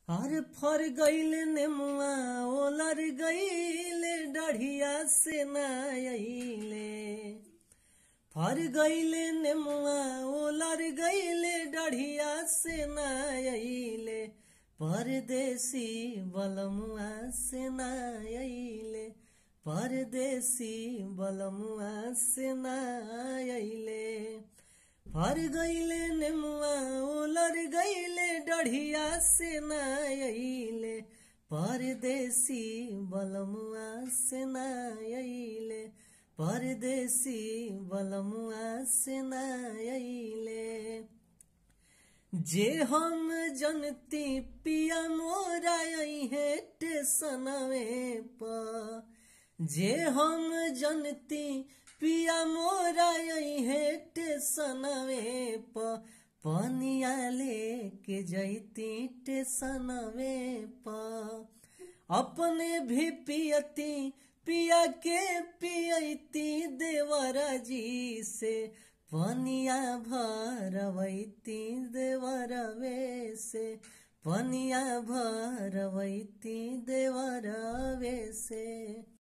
हर फर गईल नेमुआ ओलर गईले डढ़िया से नाइले फर गईले नेमुआ ओलर गईले डढ़िया से नाइले परदेसी बलमुआ से नाइले परदेसी बलमुआ से नाइले फर गईले नेमुआ उलर गईले डढ़िया से नाइले परदेसी बलमुआ से नाइले परदेसी बलमुआ से नाइले जे हम जनती पिया मोरा है टेसनवे प जे हम जनती पिया मोरा है टेसनवे प पनिया लेके जैती टेसनवे प अपने भी पियती पिया के पियती देवरा जी से पनिया भरवैती देवरवे से पनिया भरवैती देवरवे से